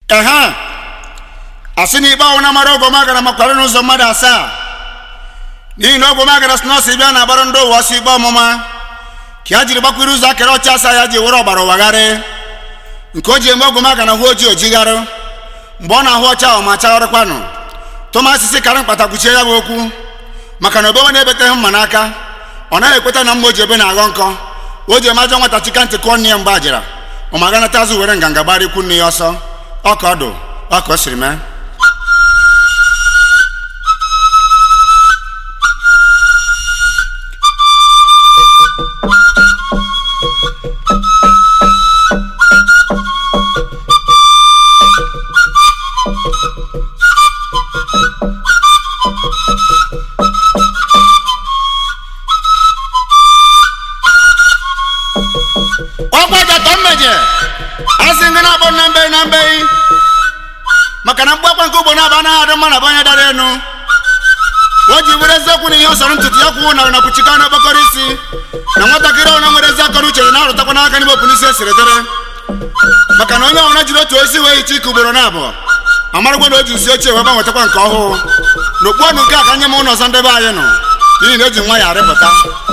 ehe asị na ikpe ọnwụ na mara ogwomagara makwara n'ụzọ mmadụ asaa n'ihi na ogwomagara si n'ọsọ bịa na-agbara ndị ụwa ọsọ ikpe ọmụma ka ya jiri gbakwuru ụzọ akara ọcha asaa ya ji were ọgbara ụwagharị nke o ji eme ogwomagara hụ oji ojigharị mgbe ọ na-ahụ ọcha ahụ ma chagharịkwanụ tụmasị si karị mkpata kwuchie ya bụ okwu maka na obewe na-ebeteghị mma n'aka ọ naghị ekweta na mma o ji ebe na-aghọ nkọ o ji eme ajọ nwata chika ntị kụọ nne ya mgbe ajara ọ ma ganata azụ were nganga gbara ikwu nne ya ọsọ ọka ọdụ ọka o siri mee ọgbajatọ mmeje asị ndị na-akpọ na mbe na mbe maka na mgbakwa nke ugbo na-aba anaghị adị mma na banye dara enu o ji were eziokwu na ihe ọ sọrọ ntutu ya kwuo na nakwuchika na okpokọrọ isi na nwatakịrị ọna nwere ezi akọrọ uche na-arụtakwa n'aka n'ime opun isi esiri dịrị maka na onye ọbụla jiri otu osi wee hicha ike ugboro na abụọ amarụgwa na o ji nsi ochie wee gbanwetakwa nke ọhụụ na okpu ọnụ nke a ka nye m ụlọ ọzọ ndebe anyị nọ n'ihi na eji nwa ya arịpụta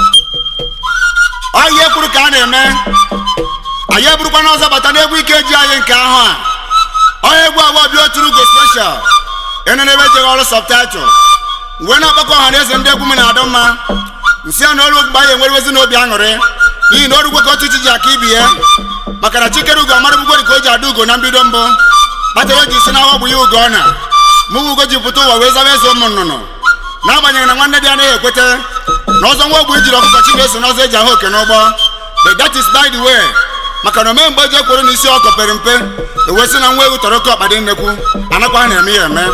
ọ ihe kwuru ka a na-eme anyị eburukwa n'ọzọ bata n'egwu ike ji anyị nke ahụ a onye egwu abụọ bịa oturu go special ịnụ n'ebe ejeghị ọrụ subtitle wee na-akpọkọ ọha na eze ndị egwu m na-adọ mma nsị a na ọrụ mgbe anyị enwerewezi n'obi aṅụrị n'ihi na orugwo ka otu chi ji aka ibi ya maka na chikere ugo amara bugori ka o ji ada ugo na mbido mbụ kpatara o ji si na awa bụ ya ugo ọ na mụ ugo ji pụta ụwa wee zaba eze ụmụ nnụnụ n'agbanyeghị na nwanne dị anaghị ekwete na ọzọ nwa ogbu ijiri ọkụkọ chi na-eso n'ọzọ eji ahụ oke n'ụgbọ but that is by the way maka na omee mgbe eji ekworo na isi ọkọ pere mpe ewesị na nwa ewu tọrọ oke ọkpa dị nnekwu anakwa na-eme ya eme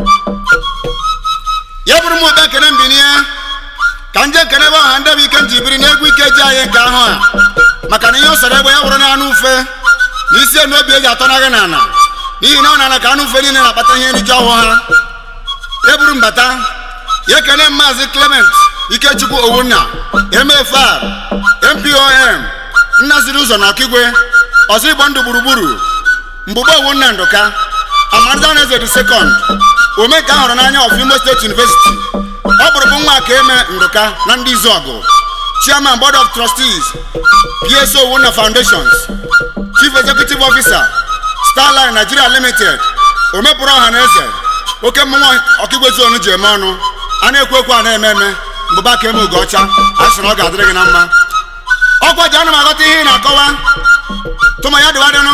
ya bụrụ m ụba ekene mbinie ka nje ekene ebe ọha ndebe ike m ji biri n'egwu ike ji anyị nke ahụ a maka na ihe ụsọrọ egbe ya wụrụ na anụ ufe na isi enu obi eji atọ naghị n'ala n'ihi na ọ na-ala ka anụ ufe niile na-akpata ihe nriju ọhụụ ha ya bụrụ mbata ya ekene maazị clement ikechukwu owunna mfr mpom nnaziri ụzọ na ọkigwe ọzọ igbo ndụ gburugburu mgbugbo owunna ndụka amarzaneze the second omenka ahụrụ n'anya of imo state university ọ bụrụbụ nwa ka eme ndụka na ndị izu ọgụ chairman board of trustees pso owunna foundations chief executive officer starline nigeria limited omepụrụ ọha na eze oke mmụnwa ọkigwe zonu ji eme ọnụ a na-ekwu ekwu a na-eme eme mbụba ka eme ugo ọcha a sị na ọ ga-adịrị gị na mma ọkwa ji ana m aghọta ihe ị na-akọwa tụma ya dịwadịnụ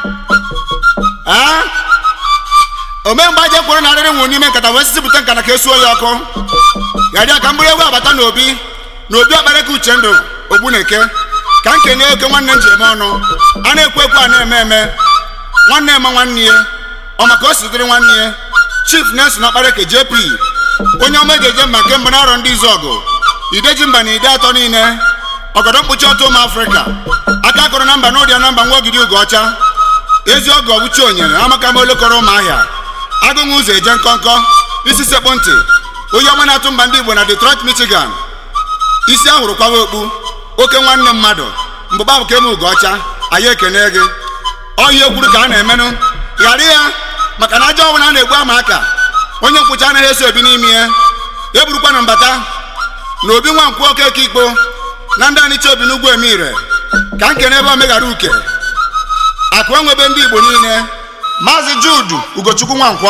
ome mgbe aja kwuru na arịrị nwụ n'ime nkata wee sisipụta nkata ka esuo ya ọkụ ya dị ka mgbụrụ egwu abata n'obi na obi ọkpara ka uche ndụ ogbu na-eke ka m kenye oke nwanne m ji eme ọnụ a na-ekwu ekwu a na-eme eme nwanne eme nwanne ya ọ maka o si dịrị nwanne ya chief nelson ọkpareke jp onye ọma eji eje mba nke mbụ n'arọ ndị izu ọgụ ideji mba na ide atọ niile ọgọdọ mkpuchi ọtụ ụmụ afrịka aka akụrụ na mba n'ụdị na mba nwa ogidi ugo ọcha ezi ọgụ ọgwụchi onyere amaka ma olokọrọ ụmụ ahịa agụnwụ ụzọ eje nkọnkọ isi sekpụ ntị onye ọma na-atụ mba ndị igbo na detroit michigan isi ahụrụ kwawa okpu oke nwanne mmadụ mbụba bụ ka eme ugo ọcha anyị ekene gị ọhịa ekwuru ka a na-emenụ ghara ya maka na ajọ ọnwụ na a na-egbu ama aka onye nkwụcha anaghị eso ebi n'ime ya eburukwa na mbata na obi nwa nkwụ oke eke ikpo na ndị anicha obi n'ugwu emire ka nkene ebe omeghara uke akụ enwebe ndị igbo niile maazị judu ugochukwu nwankwọ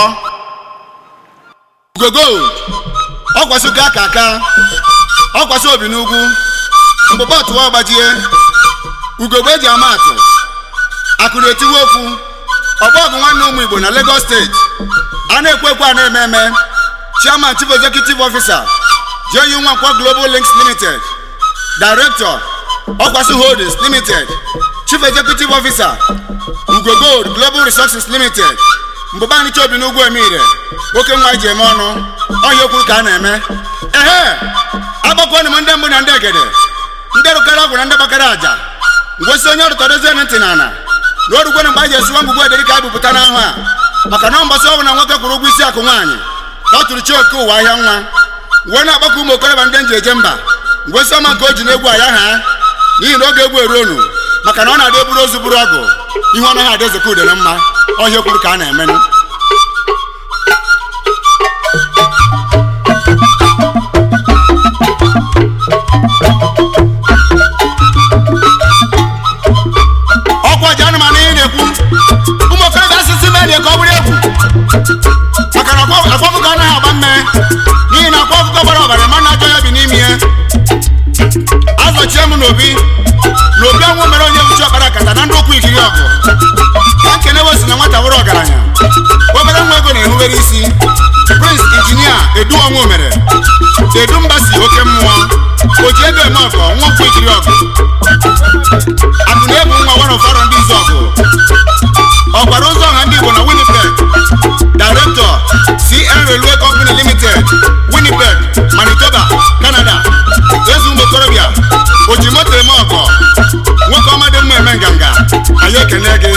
ugogold ọkwasị ụka aka aka ọkwasị obi n'ugwu mgbụba ọtụwa ọgbajie ugogbe eji ama atụ akụ na-etiwe okwu ọgba ọgụ nwanne ụmụ igbo na lagos steeti a na-ekwu ekwu a na-eme eme chairman chief executive officer JU Nwankwo global links limited director ọkwasị holdings limited chief executive officer ugo gold global resources limited mbụba anyị obi n'ugwu emire oke nwa ji eme ọnụ ọhịa okwuru ka a na-eme ehe agbakọnụ m ndị mbụ na ndị egede ndị rụkara ọgwụ na ndị gbakara aja ngosi onye ọrụtọdozie ntị na ana na orugwere mgbe a ji esiwa ngwugwu ederi ka a bupụta n'ahụ a maka na mbọsị ọbụ na nwoke kwụrụ ụgwọ isi akụ nwaanyị ka ọ tụrụ chi oke ụwa ahịa nwa wee na-agbakọ ụmụ okorobịa ndị nji eje mba ngosi ọma nke o ji n'egwu a ya ha n'ihi na oge egwu eruonu maka na ọ na-adị eburu ozu buru ọgụ ihe ọ naghị adị ezekọ ude na mma ọhịa kwuru ka a na-emenụ ọkwa ji anụmanụ ị na-ekwu ụmụ okorobịa asịsị mee ka ọ bụrụ egwu maka na akwa akwa ọkụkọ anaghị agba mme n'ihi na akwa ọkụkọ gbara ọbara ma na-ajọ ya bi n'ime ya azọchie m n'obi na obi ọnwụ mere onye buchi ọkpara kata na ndị ụkwụ ikiri ọgụ ka nkene wesi na nwata wụrụ ọgaranya obere nwa ego na-ehubere isi prince injinia edu ọnwụ mere edu mbasi oke mmụọ oji ego eme ọgọ nwa ụkwụ ikiri ọgụ akụ na-ebu nwa wara ụfọdụ ndị izu ọgụ ọgbara ụzọ ọha ndị igbo na winnipeg director cn railway company limited winnipeg manitoba canada ezu ụmụ okorobịa oji moto eme ọgọ nwoke ọma dị mma eme nganga anyị ekene gị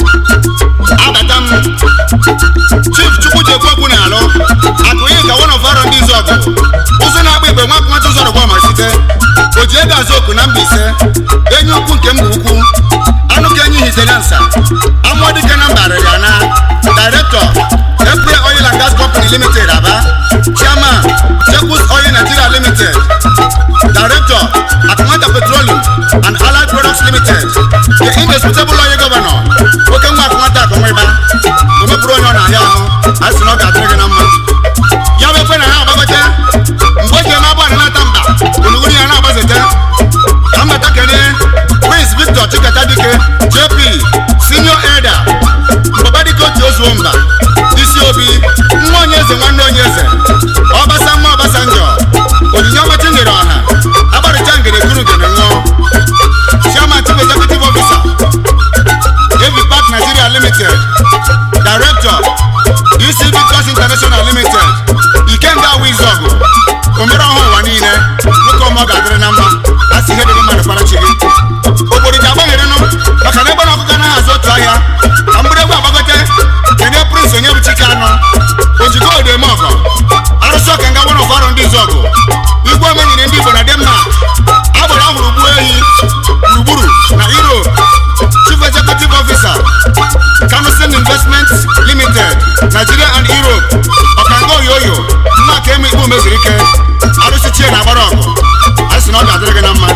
abata m chief chukwujekwu okwu na alụ akụnye ka one of our ndị izu ọgụ ụzọ na-agba igbe nwa nwata ụzọ rụgwa ma site oji ego azụ oku na mba ise enyi ukwu nke mba ukwu anụ ka enyi hitere nsa amụọ dike na mba arịrịa na director April Oil and Gas Company Limited Aba Chairman Jacobs Oil Nigeria Limited Director Akumata Petroleum and Allied Products Limited The indisputable oil governor oke nwa Akumata Akumwiba omepụrụ onye ọ na-ahịa ahụ a sị na ọ ga-adịrị gị na mma ya bụ ekwe na ha agbagote mgbe o ji eme abụọ na-ata mba gburugburu ya na-agbazete ka mmata kene Prince Victor Chikata Dike JP Senior Elder mbabadike otu ozuo mba isi obi nwa onye eze nwanne onye eze ọbasa mma ọbasanjọ onyinye ọmachi nyere ọha agbarịcha ngere kuru ngere ṅụọ chairman chief executive officer Heavy Park Nigeria Limited director DC Victors International Limited Ikenga Wizọgụ omere ọha ụwa niile nwoke ọma ọ ga-adịrị na mma a sị ihe dịrị mmadụ kpara chi gị obodo ji agbagherenụ maka na ebe na ọkụkọ anaghị azụ otu ahịa ka mgbere egwu agbagote kenye prince onye bụ chike anọ ojigo odo eme ọgọ arụsị ọka nga nwana ọfọrọ ndị izu ọgụ igwe omenyere ndị igbo na denmark agbara ọhụrụ gbuo ehi gburugburu na europe chief executive officer Canusen Investment Limited, Nigeria and Europe, ọkanga oyoyo nwa ka eme ikpe meziri ike arụsị chie na agbara ọgụ a sị na ọ ga-adịrị gị na mma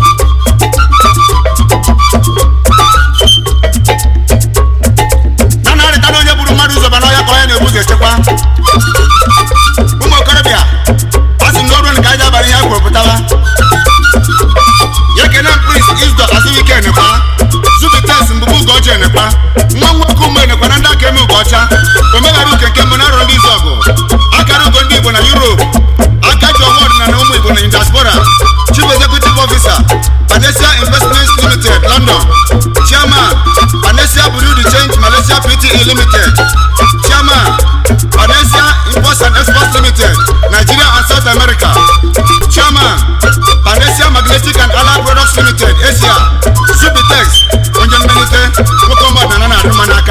na narịta na onye buru mmadụ ụzọ ba n'ọhịa ka ọhịa na-ebu ụzọ echekwa ụmụ okorobịa a sị na o ruo ka anyị abalị ihe kwuru pụtawa ya kene prince isdo azụike enekwa zubites mbụbụ ugochi enekwa nwa nwoke ụmụ enekwa na ndị aka eme ugocha omeghara uke nke mbụ na arọ ndị izu ọgụ akara ugo ndị igbo na europe aka ji ọnwa ọdịnala ụmụ igbo na diaspora chief executive officer panesia investments limited london chairman panesia bureau de change malaysia pte limited chairman panesia imports and exports limited nigeria and south america chairman panesia magnetic and allied products limited asia subitex onye mmelite nwoke ọmọdana na-adị mma n'aka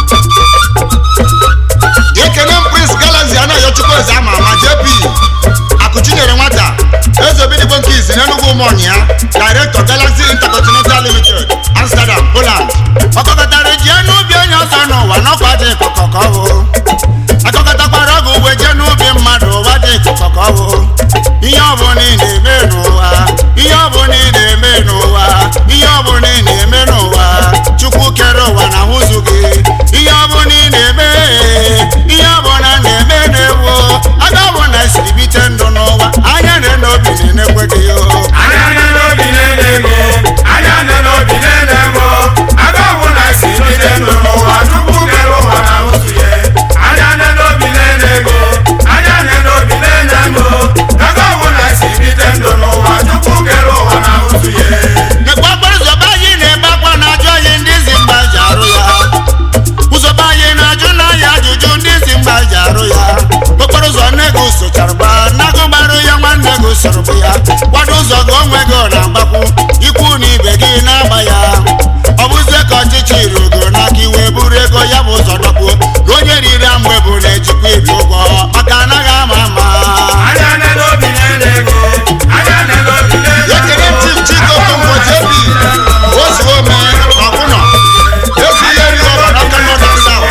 ekene m prince galaxy anaghị chukwu eze ama ama jp akụchinyere nwata eze obidigbo nke izi n'enugwu ụmụọnya director galaxy intercontinental limited amsterdam poland ọkọkọtara ji n'ubi onye ọzọ n'ụwa n'ọkwa dị ịkọkọ ka ọ bụ akọkọtakwara ọgụ ugwe jee n'ubi mmadụ ụwa dị ịkọkọ ka ọ bụ ihe ọ bụla ị na-eme n'ụwa ihe ọ bụla ị na-eme n'ụwa ihe ọ bụla ị na-eme n'ụwa chukwu kere ụwa na hụzụ gị ihe ọ bụla ị na-eme ihe ọ bụla na-eme na-ewu aga ọ bụ na esiri bite ndụ n'ụwa anya na obi na-enekwe gị o anya nne n'obi na-ene ego anya nne n'obi na-ene ego aga ọbụla si bide ndụ n'ụwa tupu kere ụwa na ụzụ ya anya nne n'obi na-ene ego anya nne n'obi na-ene ego aga ọbụla si bide ndụ n'ụwa tupu kere ụwa na ụzụ ya nekwa okporo ụzọ be anyị na-ebe akwa na-ajụ anyị ndị zi mgba ji arụ ya ụzọ be anyị na-ajụ n'anya ajụjụ ndị zi mgba ji arụ ya okporo ụzọ nne gị sochara nagụ gbarụ ya nwanne gị soro bụ ya kwado ụzọ gị onwe gị na-agbakwu ikwu na ibe gị na-agba ya ọ bụzie ka ọchịchị rugo n'aka iwe buru ego ya bụ ụzọ dọkpuo na onye riri amụ ebu na-ejikwa ibi ụgwọ maka anaghị ama ama anya nne n'obi na-ene ego anya nne n'obi na-ene ekele ego chief chike okonkwo jp ozuome ọbụnọ ezi ihe ri ọbara aka nọ na south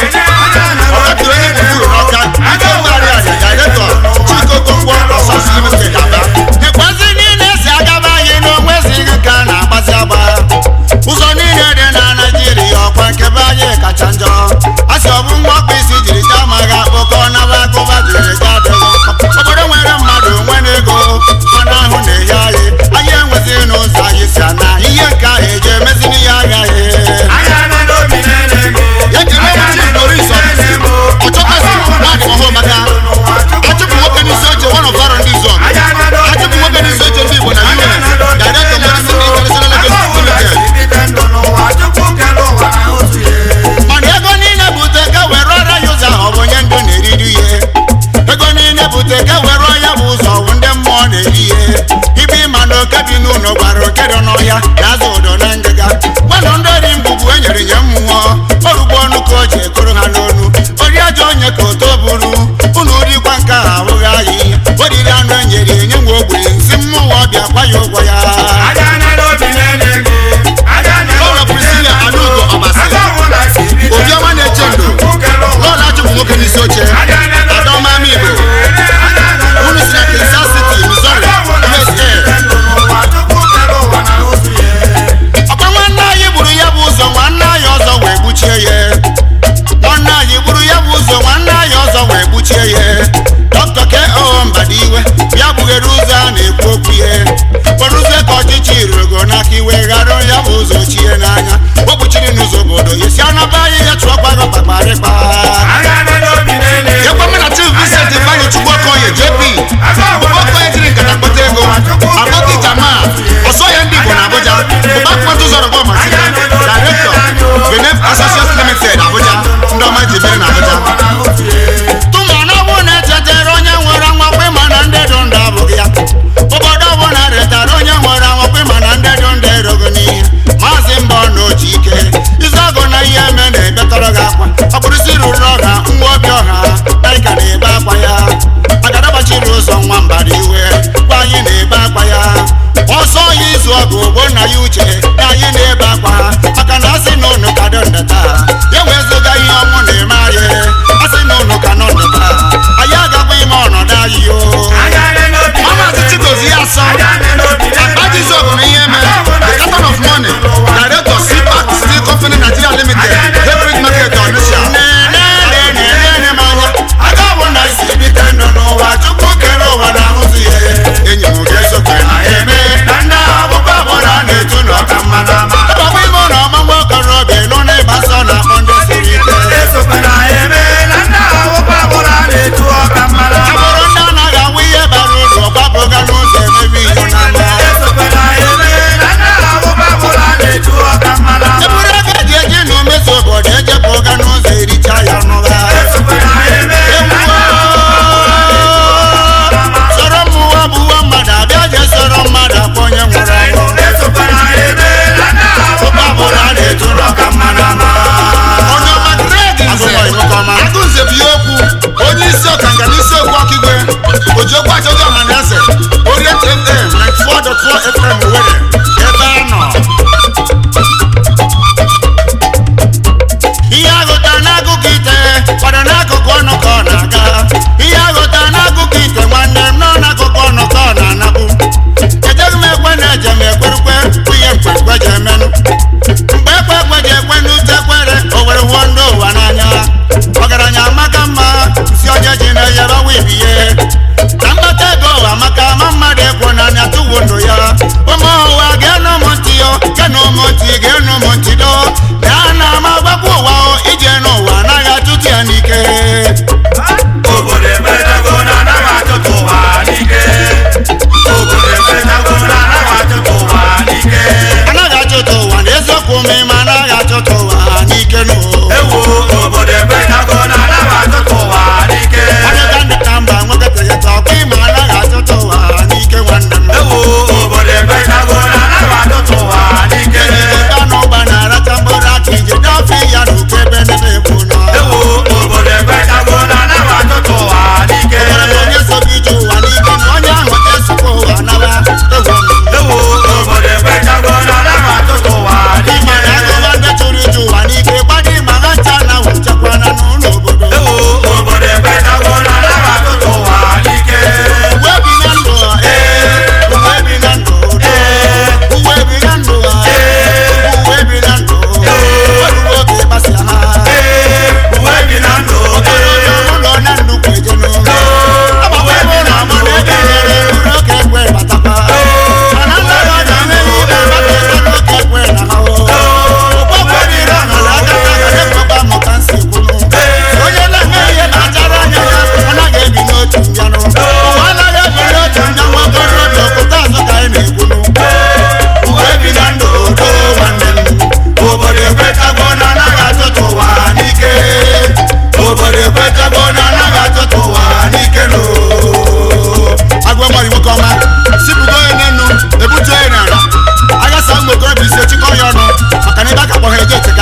ebiye na mkpata ego ụwa maka ama mmadụ ekwo na anya tụwo ndụ ya ụmụ ụwa ga-enụ m ntị yo genụ m ntị ga-enụ m ntị do gaa na ama gbakwa ụwa o, ije n'ụwa anaghị atụtụ ya n'ike obodo emetago na anaghị atụtụ ụwa n'ike obodo emetago na anaghị atụtụ ụwa n'ike anaghị achụtụ ụwa na eziokwu ma ịma anaghị achụtụ ụwa n'ike nụ ewu obodo emetago na anaghị atụtụ ụwa n'ike onye ka ndị ka mba nweketeghịta ọkụ ịma anaghị achụtụ ụwa n'ike nwanne m ewu obodo emetago na anaghị atụtụ ụwa n'ike Ịga n'ụgba na-aracha mkpụrụ aka ije dọfe ya n'uke ebe n'ebe ekwu nọ ewu obodo emetago na anaghị atụtụ ụwa n'ike Onwere onye so gị ije ụwa n'ike na onye ahụ ga-esokwa ụwa nawa ewu m. ewu obodo emetago na anaghị atụtụ ụwa Ịma n'ike na agụba ndị chụrụ ije ụwa n'ike gbadị ma ha ncha na wechakwana n'ụlọ obodo ewu obodo emetago na anaghị atụtụ ụwa n'ike uwe bi na ndụ ee uwe bi na ndụ uwe bi na ndụ uwe bi na ndụ ọrụ oge gbasịa ha ee uwe bi na ndụ okorobịa ụlọ na nnukwu ejenu agbakwa ebe ụlọ ama na ebe nyere uru oke ekwe batakwa mana nlere ọ na-eme ibe maka ebe n'oke ekwe na ha ụgbọgwọ dịrị ọha na agata gara ekwekwa mụka nsi kwunu onye na-eme ihe na-achara anya ya ọ naghị ebi n'otu mbịanụ ụwa anaghị ebi n'otu mbịa nwa okorobịa okwute azụ ka anyị na-ekwunu uwe bi na ndụ do nwanne m obodo ekwetago na anaghị atụtụ ụwa n'ike obodo ekwetago na anaghị atụtụ ụwa n'ike no agwa mmadụ nwoke ọma sipụgo onye n'enu ebutu onye n'ala aghasa ụmụ okorobịa isi chịkọ ya ọnụ maka na ebe aka kpọha eje eteka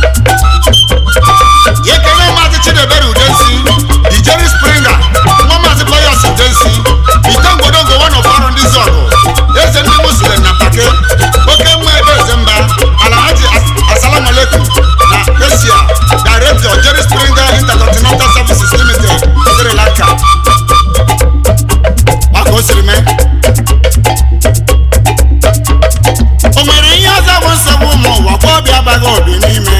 ya ekele maazị chidebere udensi ijeri springa nwa maazị players udensi ite ngwodongo one of ọrụ ndị zọgụ eze ndị muslim na pake oke mma ebe eze mba alhaji As- assalamu alaikum na asia director jerry springer intercontinental services limited sri lanka ọ ka o siri mee o nwere ihe ọzọ bụ nsogbu ụmụ ụwa kwa obi abaghị obi n'ime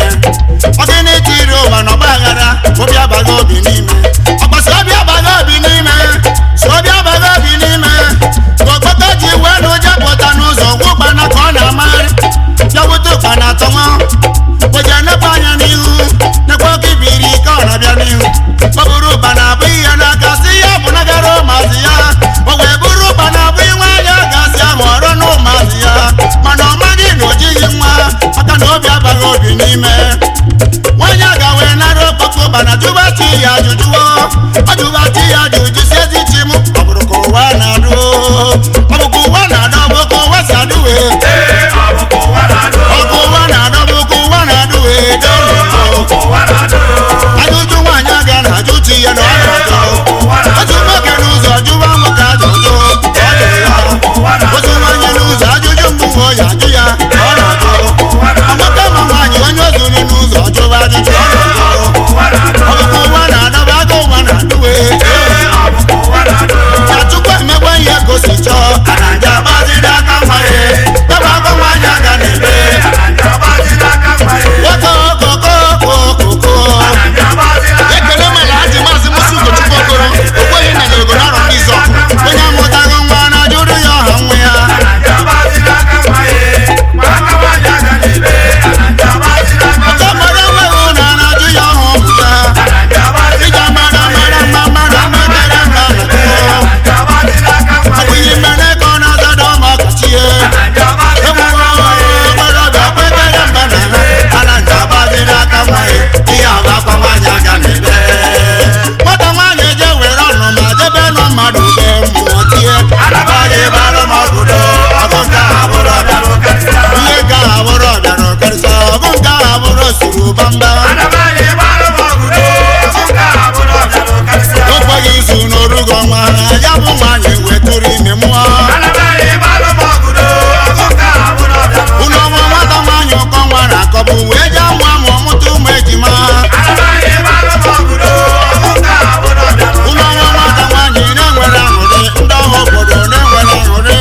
ọ gịnị tiri ụwa na ọgba aghara obi abaghị obi n'ime ọkpasi obi abaghị obi n'ime si obi abaghị obi n'ime ka okpoko ji wee na ụjọ pụta n'ụzọ gwa ụkpana ka ọ na-amagharị ya wute ụkpana atọnwa oje nepe anya n'ihu nekwe oke ibiri ike ọ na-abịa n'ihu ọ bụrụ ụkpana abụ ihe n'aka si ya bụ nagara ụmụazị ya o wee bụrụ ụkpana abụ inwe anya gasị ahụ ọrụ na ụmụazị ya mana ọ maghị na o jighị nwa maka na obi abaghị obi n'ime nwaanyị a ga wee nara okpoko ụkpana jụbachi ya ajụjụwo ọ jụbachi ya ajụjụ si ezi chi m ọ bụrụ ka ụwa na-adụ ọ bụ ka ụwa na-adụ ọ bụ ka ụwa si adụ wee ee ọ bụ ka ụwa na-adụ ọkụ ụwa na-adụ ọ bụ ka ụwa na-adụ wee doo ọ bụ ka ụwa na-adụ ajụjụ nwaanyị aga na ajụ chi ya na ọ na-ajụ ụwa na-adụ otu nwoke n'ụzọ jụwa nwoke ajụjụ ọ jụrụ ya otu nwaanyị n'ụzọ ajụjụ mbụ nwe ya ajụ ya ọ na-ajụ nwoke ma nwaanyị onye ozuri n'ụzọ jụwa ajụjụ ọ na-ajụ ụwa na-adụ ọ bụ ka ụwa na-adọba aga ụwa na-adụ wee ọ bụ ka ụwa na-adụ na chukwu emegbe ihe gosi chọọ ana nje agbaziri aka mma ya ebe agwa nwaanyị aga na-ebe ndị ọgbazi n'aka mma ya nwoke okoko okoko ndị ọgbazi n'aka ekele mere ajị maazị musi ugochukwu okoro okweghị na nyere narọ ndị izọ onye amụtaghị nwa na jụrụ ya ọha nwa ya ndị ọgbazi n'aka mma ya ma aka nwaanyị aga n'ebe ndị ọgbazi n'aka ọka mara enweghị na na-ajụ ya ọha ọbụ ya ndị ọgbazi ija mara mara mma mara mmetere mma na ndị ọgbazi n'aka mma ọ bụ ihe mere ka ọ na-azado ma ọkachie ndị ọgbazi egbugbo okorobịa kpekere mba na ha ana nje agbazi n'aka nwa ya ihe agakwa nwaanyị aga n'ebe nwata nwaanyị eje were ọnụ ma jebe nụ mmadụ be mmụọ tie anabaghị ebe alụmọgụdo ọgụ nke a bụrụ ọbịara ụkarịsịa ihe nke a bụrụ ọbịara ụkarịsịa ọgụ nke a bụrụ suru bamba okweghị izu n'orugo nwa ha ya bụ nwaanyị wetụrụ ime mmụọ unu ọnwa nwata nwaanyị ụkọ nwa na-akọbụ wee jee amụ amụ ọmụta ụmụ ejima unu ọnwa nwata nwaanyị na-enwere aṅụrị ndị ọha obodo na-enwere aṅụrị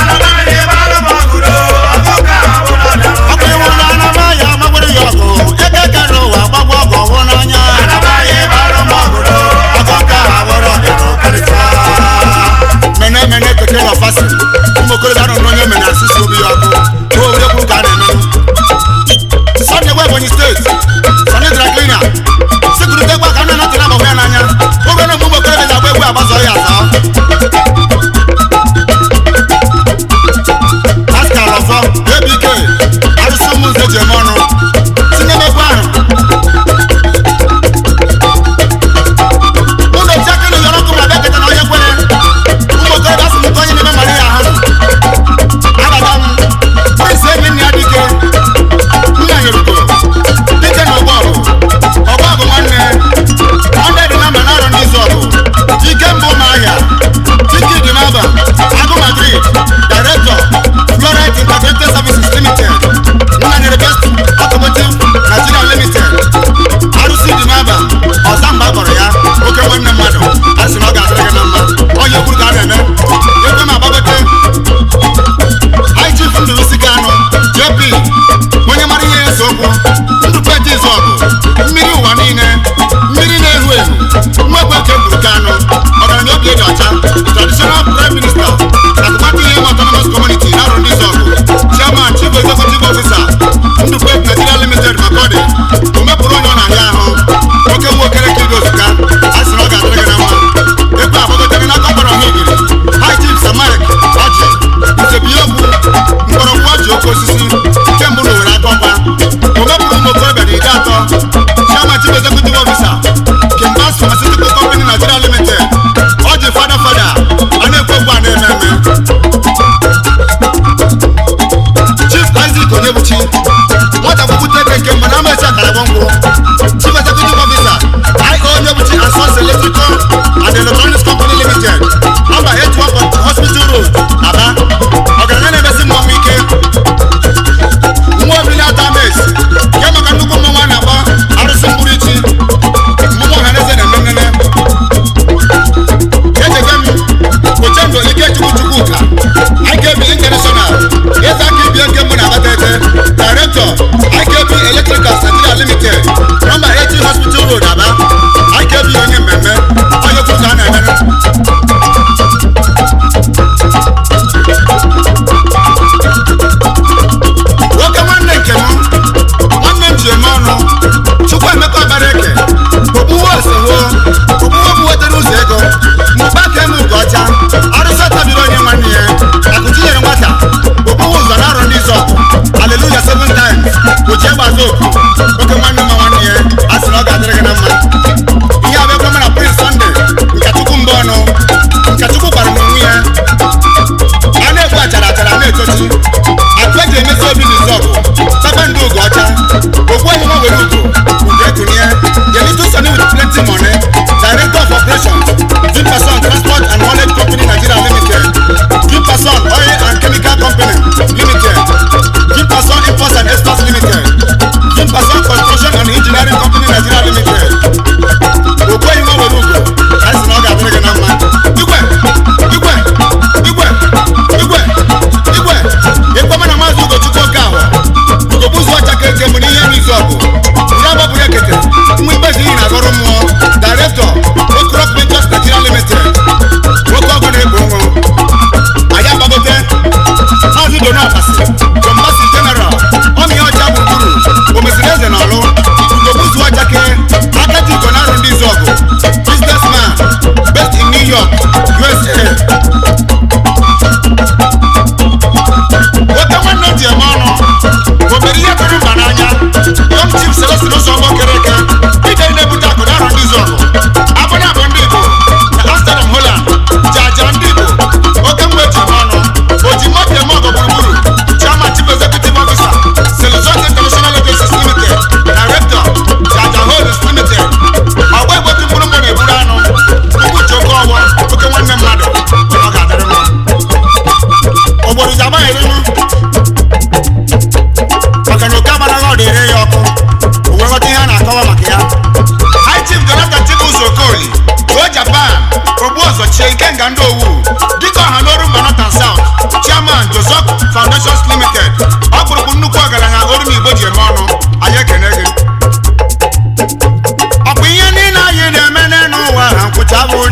ọkụ iwu na anaba ya gbagburu ya ọgụ eke kere ụwa gbagwa ọgụ ọgwụ n'anya anabaghị ebe arụmọgụdo ọgụ nke ha bụrụ ọbịara ụka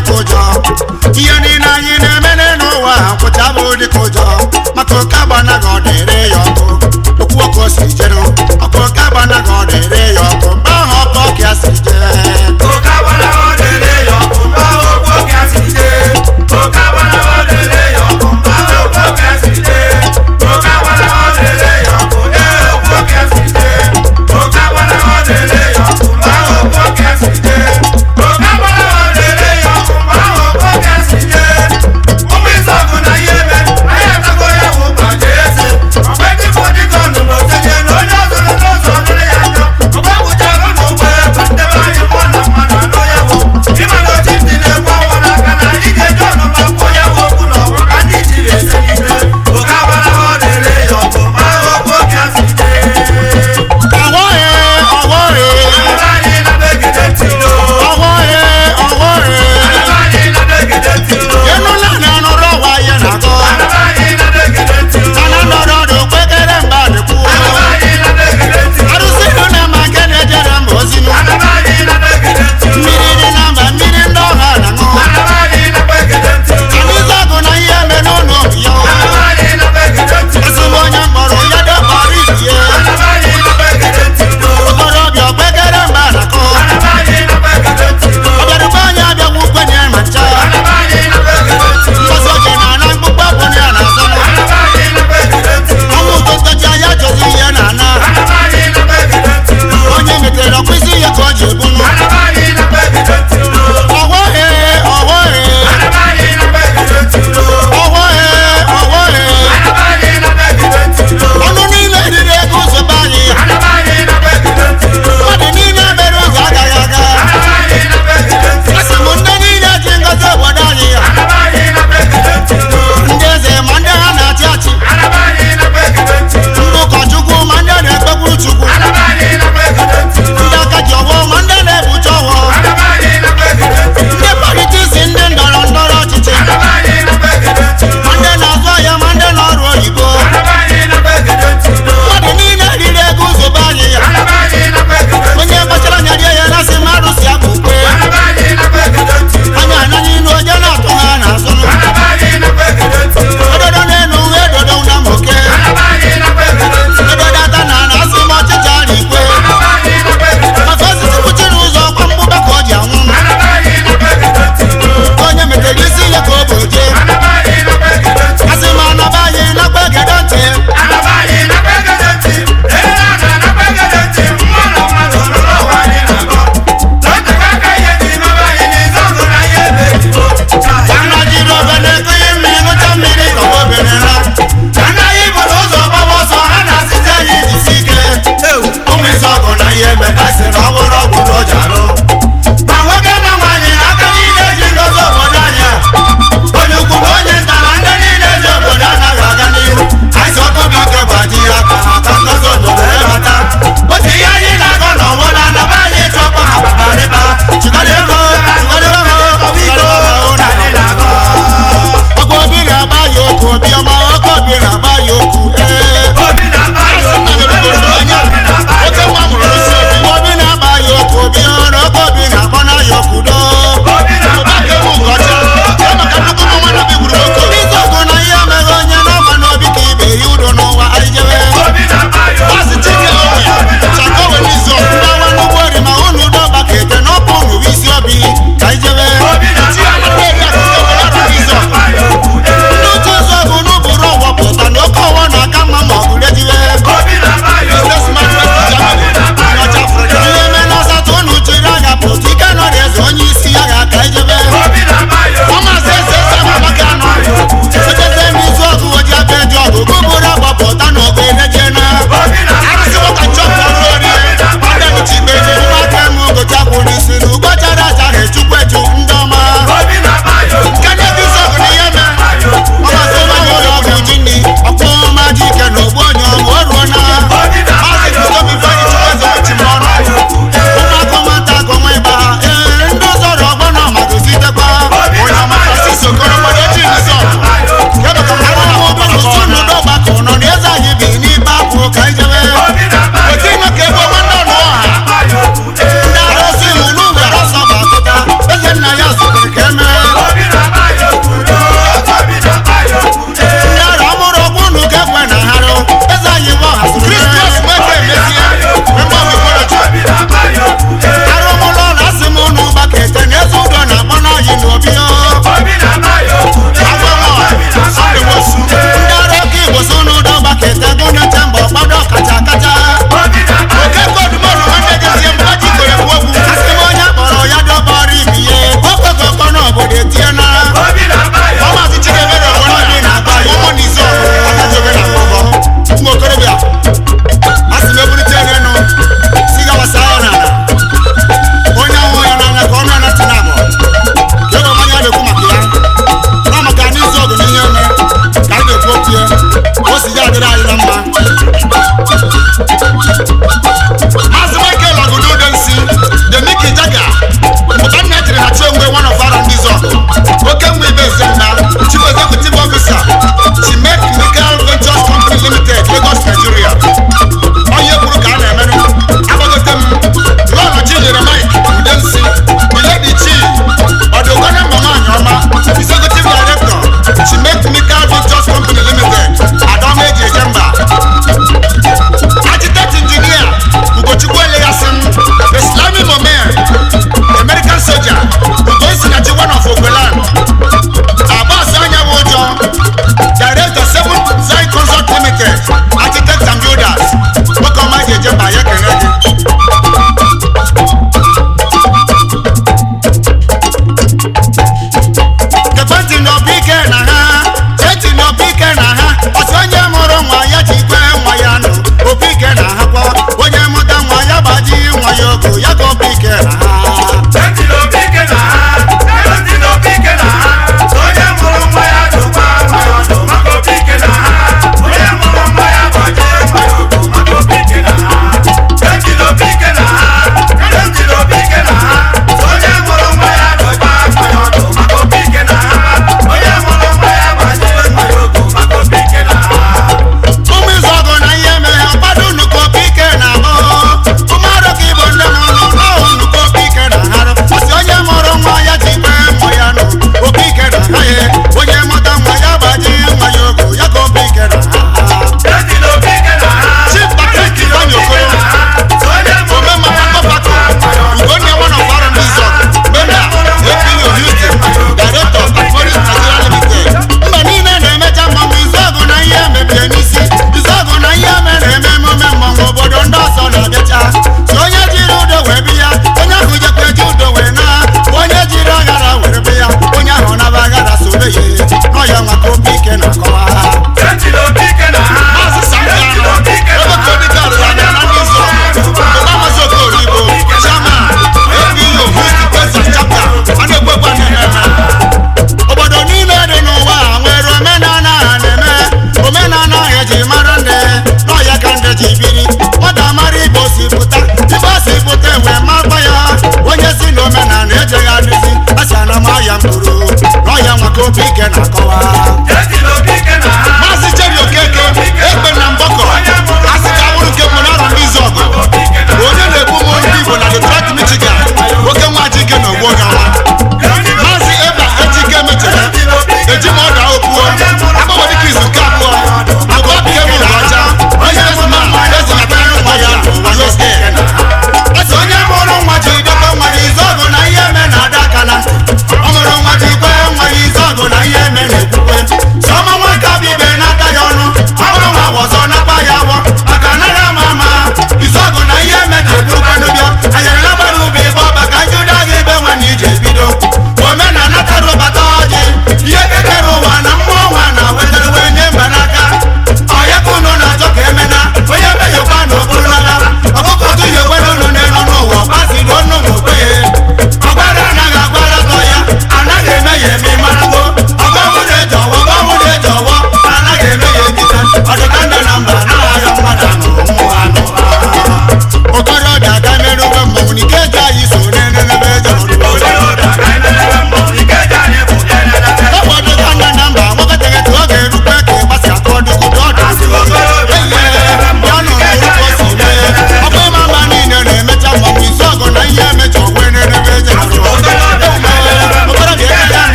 dịka ụjọ ihe niile anyị na-eme n'ụwa nkwụcha bụ dịka ụjọ maka oke agbanaghị ọ dịrị ya ọkụ okwu ọkụ o si jeru ọkụ oke agbanaghị ọ dịrị ya ọkụ mgbe ahụ ọkụ ọka ya si jee oke agbala ọ dịrị ya ọkụ mgbe ahụ okwu oke a si jee oke agbala ọ dịrị ya ọkụ mgbe ahụ okwu oke a si jee oke agbala ọ dịrị ya ọkụ ee okwu oke a si jee oke agbala ọ dịrị ya ọkụ mgbe ahụ okwu oke a si jee oke agbala ọ dịrị ya ọkụ mgbe ahụ okwu oke a si jee ụmụ ịzọgụ na ihe eme anyị n'ọya mkpụrụ n'ọya nwa ka obi ike na-akọwa